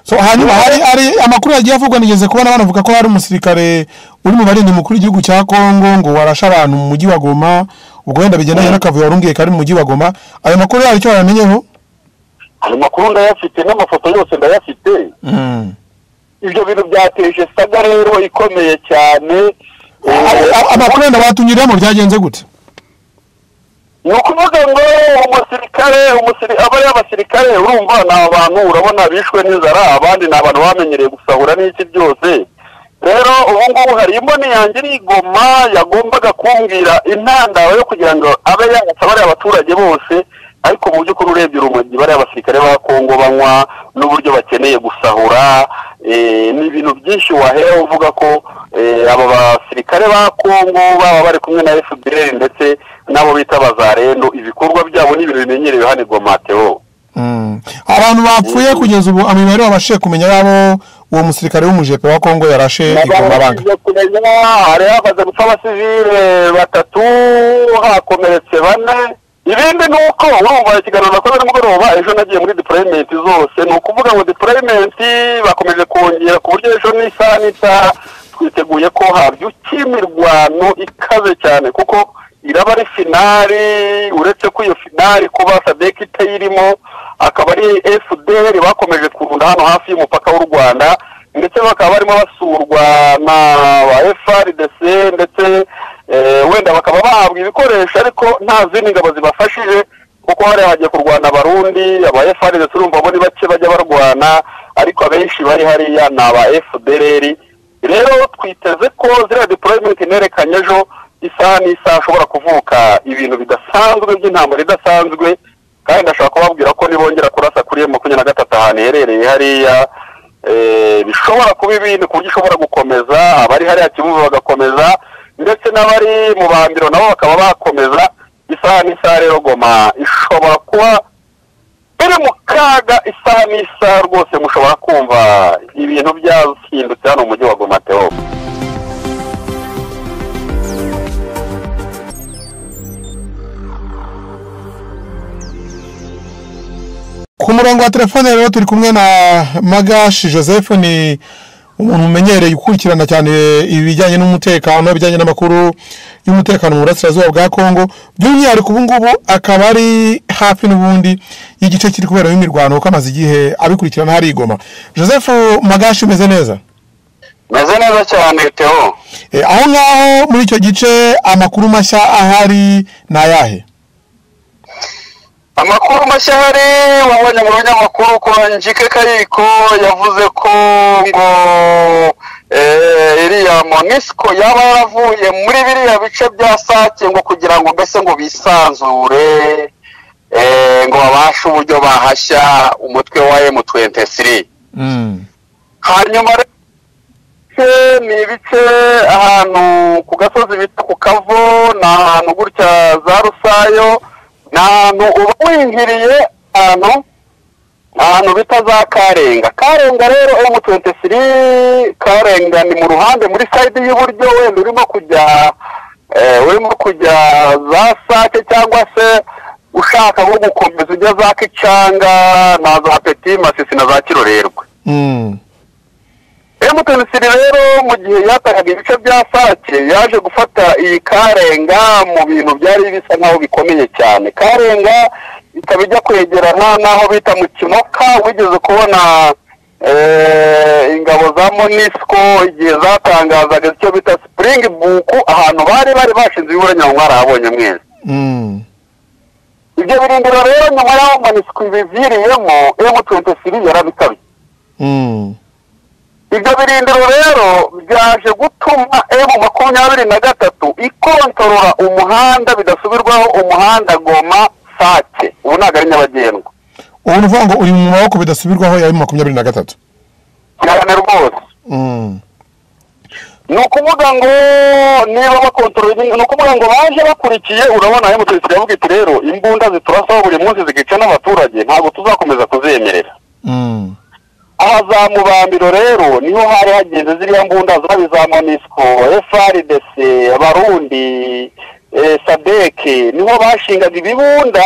so hanyuma hari hari amakuru yagiye avugwa nigeze kubona banavuga ko hari umusirikare uri mu barinda umukuru w'igihugu cya Kongo ngo warashe abantu mu mujyi wa Goma ubwo wenda bigendanye n'akavuyo warungiye kari mu mujyi wa Goma ayo makuru hari icyo wayamenyeho ayo makuru ndayafite n'amafoto yose ndayafite Mm. ibyo bintu byateje saga rero ikomeye cyane A- a- amakuru wenda batunyuriramo byagenze gute ni ukuvuga ngo umusirikare umusiri- aba ari abasirikare urumva ni abantu urabona bishwe n'inzara abandi ni abantu bamenyereye gusahura n'iki byose rero ubu ngubu hari imboni yanjye iri i Goma yagombaga kumbwira intandaro yo kugira ngo abe yatsa bariya abaturage bose ariko mu by'ukuri urebye urumogi bariya abasirikare ba kongo banywa n'uburyo bakeneye gusahura eh, ni ibintu byinshi wahera uvuga ko eh, aba basirikare ba kongo baba bari kumwe na fpr ndetse n'abo bita abazarendo ibikorwa byabo ni ibintu bimenyerewe hano i Goma Theo. Mm. abantu bapfuye kugeza ubu imibare babashije kumenya yabo uwo musirikare w'umujepe wa Kongo yarashe igomba banga Nabashije kumenya, hari hamaze gupfa abasivile batatu hakomeretse bane ibindi ni uko urumva ikiganiro nakoze nimugoroba ejo nagiye muri deployment zose ni ukuvuga ngo deployment bakomeje kongera ku buryo ejo n'isaha n'isaha twiteguye ko habyuka imirwano ikaze cyane kuko iraba ari finari uretse ko iyo finari kuba sadek itayirimo akaba ari fdr bakomeje kurunda hano hafi y'umupaka w'u rwanda ndetse bakaba barimo basurwa na ba frdc ndetse eh, wenda bakaba bahabwa ibikoresho ariko nta zindi ngabo zibafashije kuko hariya hagiye kurwana abarundi aba frdc urumva bo ni bake bajya barwana ariko abenshi bari hariya ni aba fdr rero twiteze ko ziriya deployment nerekanye ejo isaha n'isaha ashobora kuvuka ibintu bidasanzwe by'intambara idasanzwe kandi ndashobora kubabwira ko nibongera kurasa kuri emu makumyabiri na gatatu ahantu iherereye hariya eh, bishobora kuba ibindi ku buryo ishobora gukomeza abari hariya kibuga bagakomeza ndetse n'abari mu bambiro nabo bakaba bakomeza isaha n'isaha rero goma ishobora kuba iri mu kaga isaha n'isaha rwose mushobora kumva ibintu byahindutse hano mu mujyi wa Goma Theo Ku murongo wa telefone rero turi kumwe na Magashi Joseph ni umuntu umenyereye gukurikirana cyane ibijyanye n'umutekano ibijyanye n'amakuru y'umutekano mu burasirazuba bwa Kongo by'umwihariko ubu ngubu akaba ari hafi n'ubundi y'igice kiri kuberamo imirwano kuko amaze igihe abikurikirana hari igoma Joseph Magashi umeze neza meze neza cyane Theo E, aho ngaho muri icyo gice amakuru mashya ahari ni ayahe amakuru mashya hari wabonye mu binyamakuru ko njike kayiko yavuze ko ngo eh, iriya monisco yaba yaravuye muri biriya bice bya sake ngo kugira ngo mbese ngo bisanzure eh, ngo babashe uburyo bahashya umutwe wa M23 Mm. hanyuma rero ibice ni ibice ahantu ku gasozi bita ku kavo ni ahantu gutya za rusayo ni ahantu uba winjiriye ahantu ni ahantu bita za karenga karenga rero emu tuwenti siri karenga ni mu ruhande muri sayidi y'iburyo wenda urimo kujya eh, urimo kujya za sake cyangwa se ushaka nko gukomeza ujya za kicanga na za peti masisi na za kirorerwe Mm. emutenisiri rero mu gihe yatakaga ibice bya sake yaje gufata iyi karenga mu bintu byari bisa nk'aho bikomeye cyane karenga ikaba ijya kwegerana n'aho bita mu kimoka wigeze kubona eh, ingabo za monisco igihe zatangazaga icyo bita sipuringi buku ahantu bari bari bashinze ibiburanya mwarahabonye mwese Mm. ibyo birindiro rero nyuma y'aho monisco ibiviriyemo emutenisiri yarabikabye Mm. ibyo birindiro rero byaje gutuma emu makumyabiri na gatatu ikontorora umuhanda bidasubirwaho umuhanda goma sake ubu ntabwo ari nyabagendwa ubu ni ukuvuga ngo uri mu maboko bidasubirwaho ya makumyabiri na gatatu cyane rwose Mm. ni ukuvuga ngo niba bakontorora ni ukuvuga ngo baje bakurikiye urabona emutiyeni iravuga iti rero imbunda ziturasaho buri munsi zikica n'abaturage ntabwo tuzakomeza kuzemerera Mm. aha za mubambiro rero niho hari hageze ziriya mbunda zabi za monisco frdc abarundi eh, sadek niho bashingaga ibibunda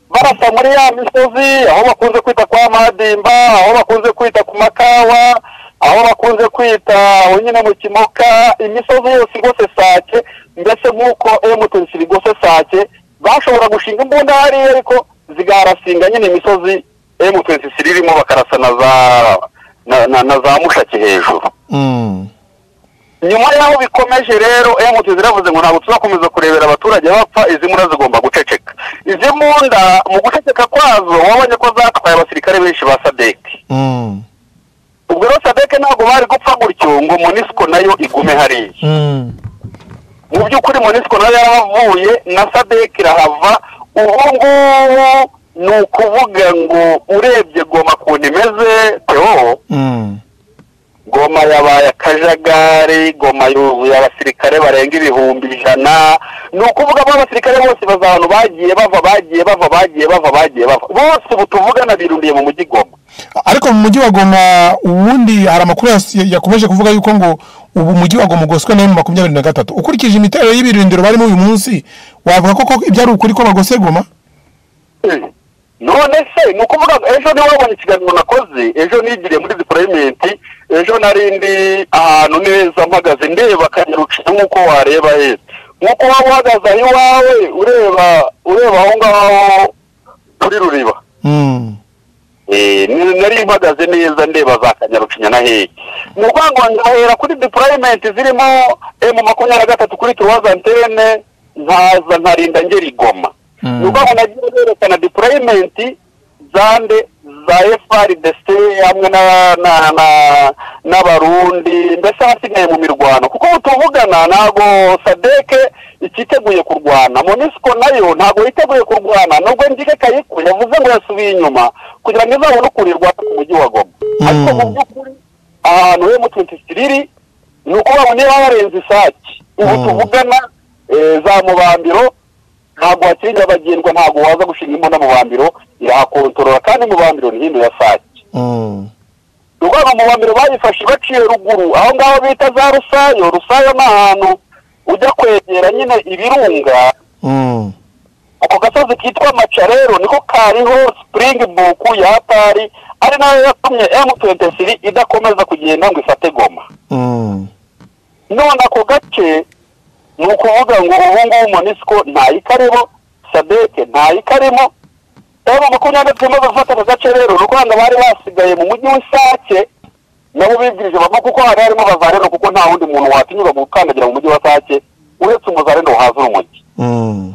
barasa muri ya misozi aho bakunze kwita kwa madimba aho bakunze kwita ku makawa aho bakunze kwita aho nyine mu kimoka imisozi yose igose sake mbese nk'uko emutiyeni igose sake bashobora gushinga imbunda hariya ariko zigarasinga nyine imisozi emutiyeni irimo bakarasa na za na- na- na za mushaki hejuru Mm. nyuma y'aho bikomeje rero emutiyeni ziravuze ngo ntabwo tuzakomeza kurebera abaturage bapfa izi mbunda zigomba guceceka izi mbunda mu guceceka kwazo wabonye ko zatwaye abasirikare benshi ba sadeki Mm. ubwo rero sadeke ntabwo bari gupfa gutyo ngo monisiko nayo igume hariya Mm. mu by'ukuri monisiko nayo yarahavuye na sadek irahava ubu ngubu ni ukuvuga ngo urebye goma ukuntu imeze tewo Mm. goma yabaye akajagari goma yuzuye abasirikare barenga ibihumbi ijana ni ukuvuga ko abasirikare bose baza ahantu bagiye bava bagiye bava bagiye bava bagiye bava bose ubu tuvugana birundiye mu mujyi goma ariko mu mujyi wa goma ubundi hari amakuru yas- yakomeje kuvuga yuko ngo ubu umujyi wa goma ugoswe na makumyabiri na gatatu ukurikije imiterere y'ibirindiro barimo uyu munsi wavuga koko ibyo ari ukuri ko bagose goma none se ni ukuvuga ngo ejo niwe wabonye ikiganiro nakoze ejo nigiriye muri deployment ejo narindi ahantu neza mpagaze ndeba kanyaruciye nk'uko wareba heza nk'uko waba uhagaze aho iwawe ureba ureba aho ngaho kuri ruriba Mm. Eh, ni- nari mpagaze neza ndeba za kanyarucinya na hehe ni ukuvuga ngo ndahera kuri deployment zirimo emu makumyabiri na gatatu kuri turuwazi antene nkaza nkarinda ngera igoma Mm. ni ukuvuga ngo nagiye nerekana deployment zande za efari desite hamwe na na na n'abarundi mbese hasigaye mu mirwano kuko ubu tuvugana ntabwo sadeke ikiteguye kurwana monisiko nayo ntabwo yiteguye kurwana nubwo njike kayiku yavuze ngo yasubiye inyuma kugira ngo izabone ukuntu irwana ku mujyi wa goma ariko mu by'ukuri ahantu emutiyeni iri ni ukuvuga ngo niba warenze isake ubu Mm. tuvugana eh, za mubambiro ntabwo hakiri nyabagendwa ntabwo waza gushinga imbunda mubambiro irahakontorora kandi mubambiro ni hino ya sake Mm. urwego mu bambere bayifashe baciye ruguru aho ngaho bita za rusayo rusayo ni ahantu ujya kwegera nyine ibirunga Mm. ako gasozi kitwa maca rero niko kariho springbok ya hatari ari nayo yatumye m23 idakomeza kugenda ngo ifate goma Mm. none ako gace ni ukuvuga ngo ubu ngubu monisco ntayikarimo sadeke ntayikarimo rero makumyabiri tumaze gufata ako gace rero ni ukuvuga ngo bari basigaye mu mujyi w'isake nabo bibwirije bava kuko hari harimo abazareno kuko nta wundi muntu watinyuka gukandagira mu mujyi wa sake uretse umuzareno wahazura umujyi Mm.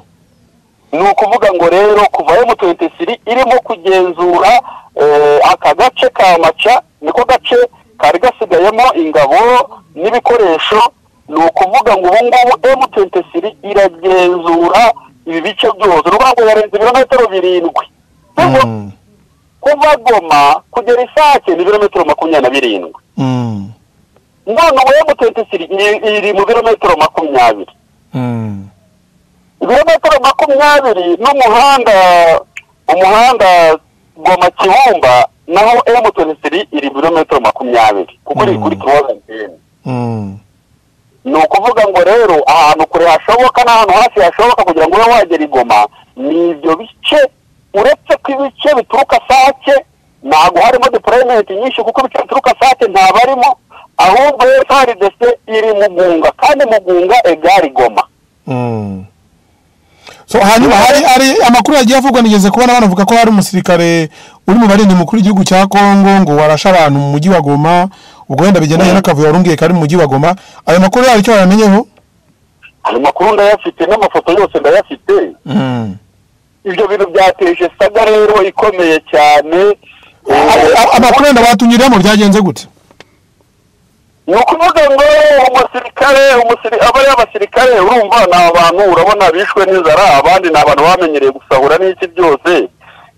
ni ukuvuga ngo rero kuva M23 irimo kugenzura eh, aka gace ka maca niko gace kari gasigayemo ingabo n'ibikoresho ni ukuvuga ngo ubu ngubu M23 iragenzura ibi bice byose ni ukuvuga ngo yarenze ibirometero birindwi Kuva- Mm. kuva goma kugera isake ni ibirometero makumyabiri na birindwi Mm. none ubu M23 iri- iri mu birometero makumyabiri Mm. ibirometero makumyabiri n'umuhanda umuhanda goma kibumba naho M23 iri ibirometero makumyabiri kuko iri Mm. kuri kiwazanteni Mm. ni ukuvuga ngo rero ahantu kure hashoboka n'ahantu hafi hashoboka kugira ngo ube wagera igoma ni ibyo bice uretse ko ibice bituruka sake ntabwo harimo deployment nyinshi kuko ibice bituruka sake ntabarimo ahubwo FARDC iri mugunga kandi mugunga egari goma Mm. so hanyuma hari hari amakuru yagiye avugwa nigeze kubona banavuga ko hari umusirikare uri mu barinda umukuru w'igihugu cya kongo ngo warashe abantu mu mujyi wa goma ubwo wenda bigendanye n'akavuyo warumbiye kari mu mujyi wa goma ayo makuru yari icyo bayamenyeho ayo makuru ndayafite n'amafoto yose ndayafite Mm. ibyo bintu byateje saga rero ikomeye cyane A- a- amakuru wenda batunyuriramo byagenze gute ni ukuvuga ngo umusirikare umusiri- aba ari abasirikare urumva ni abantu urabona bishwe n'inzara abandi ni abantu bamenyereye gusahura n'iki byose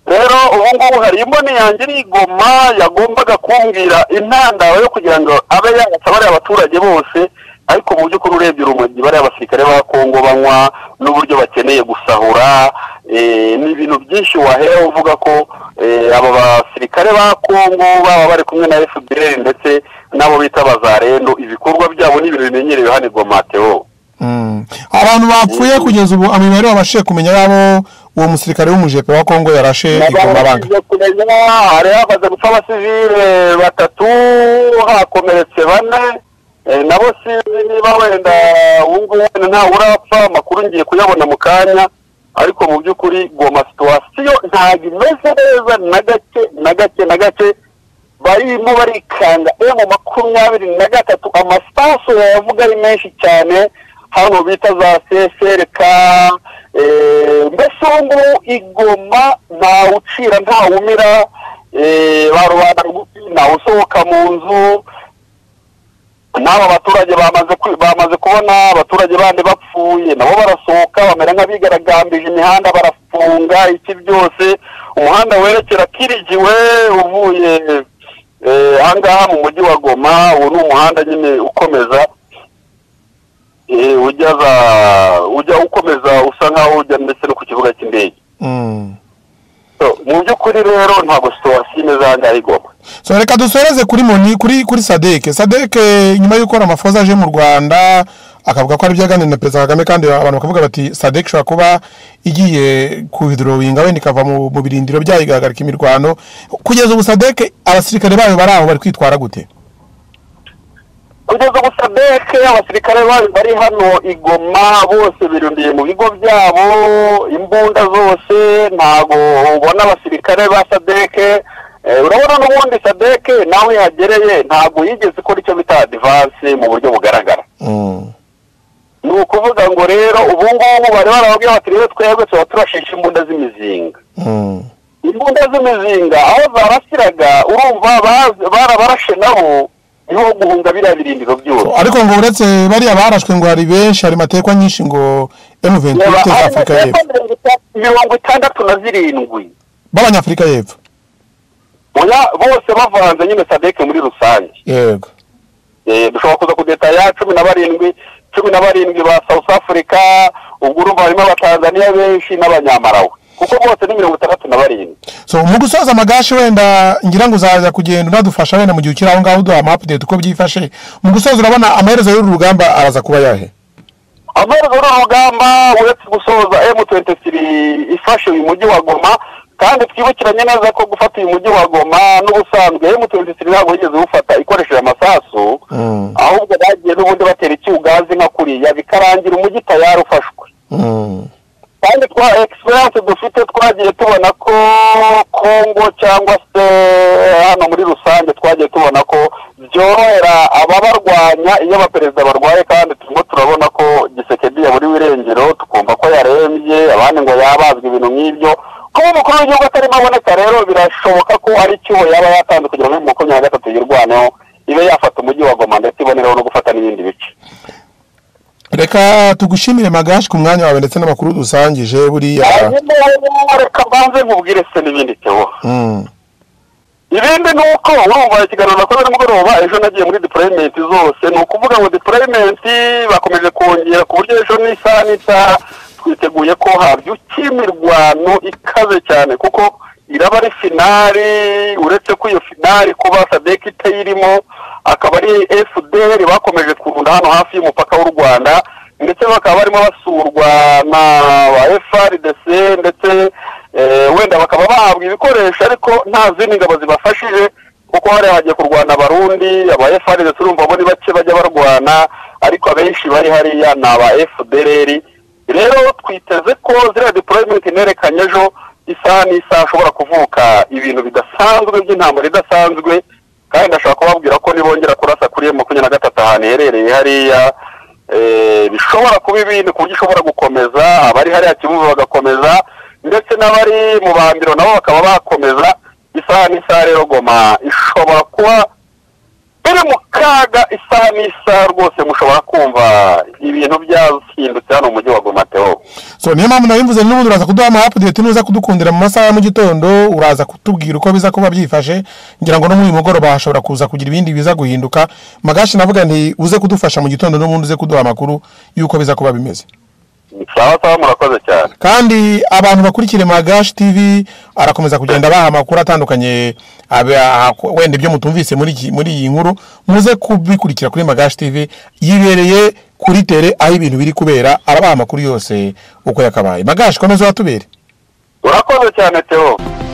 rero ubu ngubu hari imboni yanjye iri i Goma yagombaga kumbwira intandaro yo kugira ngo abe yayasaba bariya abaturage bose ariko mu by'ukuri urebye urumogi bariya basirikare ba kongo banywa n'uburyo bakeneye gusahura eh, ni ibintu byinshi wahera uvuga ko eh, aba basirikare ba kongo baba bari kumwe na fpr ndetse n'abo bita bazarendo ibikorwa byabo ni ibintu bimenyerewe hano i Goma, Theo. Mm. abantu bapfuye kugeza ubu imibare babashije kumenya yabo uwo musirikare w'umujepe wa kongo yarashe igoma banga nabanje kumenya hari hamaze gupfa abasivile batatu hakomeretse bane Eh, nabo sinzi niba wenda wumva wenda ntawe urapfa amakuru ngiye kuyabona mu kanya ariko mu by'ukuri goma situwasiyo ntabwo imeze neza na gake na gake na gake barimo barikanga emu makumyabiri na gatatu amasasu yavuga ari menshi cyane hano bita za sesereka Eh, mbese ubu ngubu igoma ntawucira ntawumira eh, ba rubanda rugufi ntawusohoka mu nzu n'aba baturage bamaze kwi- bamaze kubona abaturage bandi bapfuye nabo barasohoka bamera nk'abigaragambije imihanda barafunga iki byose umuhanda werekera kirigiwe uvuye eh, ahangaha mu mujyi wa goma uwo ni umuhanda nyine ukomeza eh, ujya za ujya ukomeza usa nkaho ujya ndetse no ku kibuga cy'indege Mm. So, mu by'ukuri rero ntabwo situwasiyo imeze ahangaha igoma so reka dusoreze kuri moni kuri kuri sadeke sadeke nyuma y'uko ramafoza aje mu rwanda akavuga ko ari byaganiriye na perezida kagame kandi abantu bakavuga bati sadeke ishobora kuba igiye kuhidorowinga wenda ikava mu mu birindiro byayo igahagarika imirwano kugeza ubu sadeke abasirikare bayo bari aho bari kwitwara gute kugeza gusa beke abasirikare bayo bari hano igoma bose birundiye mu bigo byabo imbunda zose ntago ubona abasirikare ba sadeke Eh, urabona n'ubundi sadeke nawe yagereye ntabwo yigeze ikora icyo bita adivanse mu buryo bugaragara Mm. ni ukuvuga ngo rero ubu ngubu bari barababwira bati rero twebwe tuba turashisha imbunda z'imizinga Mm. imbunda z'imizinga aho zarasiraga urumva bazi- barabarashe nabo niho guhunga biriya birindiro byose ariko ngo uretse bariya barashwe ngo hari benshi hari matekwa nyinshi ngo M23 Reba, za hano Afurika y'Epfo hepfo mirongo ita- mirongo itandatu na zirindwi b'abanyafurika y'Epfo Oya, bose bavanze nyine sadeke muri rusange yego Eh, dushobora kuza kudetaya cumi na barindwi cumi na barindwi ba south africa ubwo urumva harimo abatanzaniya benshi n'abanyamarawe kuko bose ni mirongo itandatu na barindwi so mu gusoza amagashi wenda ngira ngo uzaza kugenda unadufasha wenda mu gihe ukiri aho ngaho uduha amapudeti uko byifashe mu gusoza urabona amaherezo y'uru rugamba araza kuba yahe amaherezo n'urugamba uretse gusoza m23 ifashe uyu mujyi wa goma kandi twibukiranye neza ko gufata uyu mujyi wa goma n'ubusanzwe m23 ntabwo yigeze iwufata ikoresheje amasasu Mm. ahubwo bagiye n'ubundi batera icyugazi nka kuriya bikarangira umujyi tayari ufashwe Mm. kandi twa egisperiyanse dufite twagiye tubona ko kongo cyangwa se hano muri rusange twagiye tubona ko byorohera ababarwanya iyo abaperezida barwaye kandi turimo turabona ko gisekedi yaburiwe irengero tukumva ko yarembye abandi ngo yabazwa ibintu nk'ibyo kuba umukuru w'igihugu atarimo aboneka rero birashoboka ko ari icyuho yaba yatanze kugira ngo makumyabiri na gatatu yirwaneho ibe yafata umujyi wa goma ndetse ibonereho no gufata n'ibindi bice reka tugushimire magashi ku mwanya wawe ndetse n'amakuru dusangije buriya hanyuma rero reka mbanze nkubwire se n'ibindi tewo Mm. ibindi ni uko urumva ikiganiro nakoze nimugoroba ejo nagiye muri deployment zose ni ukuvuga ngo deployment bakomeje kongera ku buryo ejo n'isaha n'isaha twiteguye ko habyuka imirwano ikaze cyane kuko iraba ari finari uretse ko iyo finari kuba sadek itayirimo akaba ari fdr bakomeje kurunda hano hafi y'umupaka w'u rwanda ndetse bakaba barimo basurwa na ba frdc ndetse eh, wenda bakaba bahabwa ibikoresho ariko nta zindi ngabo zibafashije kuko hariya hagiye kurwana abarundi aba frdc urumva muri bake bajya barwana ariko abenshi bari hariya ni aba fdr rero twiteze ko ziriya deployment nerekanye ejo isaha n'isaha ashobora kuvuka ibintu bidasanzwe by'intambara idasanzwe kandi ndashobora kubabwira ko nibongera kurasa kuri M makumyabiri na gatatu ahantu iherereye hariya eh, bishobora kuba ibindi ku buryo ishobora gukomeza abari hariya kibuga bagakomeza ndetse n'abari mu bandiro nabo bakaba bakomeza isaha n'isaha rero goma ishobora kuba iri mu kaga isaha n'isaha rwose mushobora kumva ibintu byahindutse hano mu mujyi wa goma tewo so niyo mpamvu nabivuze n'ubundi uraza kuduha amapudeti nuza kudukundira mu masaha ya mu gitondo uraza kutubwira uko biza kuba byifashe ngira ngo no muri uyu mugoroba hashobora kuza kugira ibindi biza guhinduka magashi navuga nti uze kudufasha mu gitondo n'ubundi uze kuduha amakuru y'uko biza kuba bimeze sawa sawa murakoze cyane kandi abantu bakurikira magashi tv arakomeza kugenda baha amakuru atandukanye abe- aha- wenda ibyo mutumvise muri iki- muri iyi nkuru muze kubikurikira kuri magashi tv yibereye kuri tere aho ibintu biri kubera arabaha amakuru yose uko yakabaye magashi komeza watubere urakoze cyane teo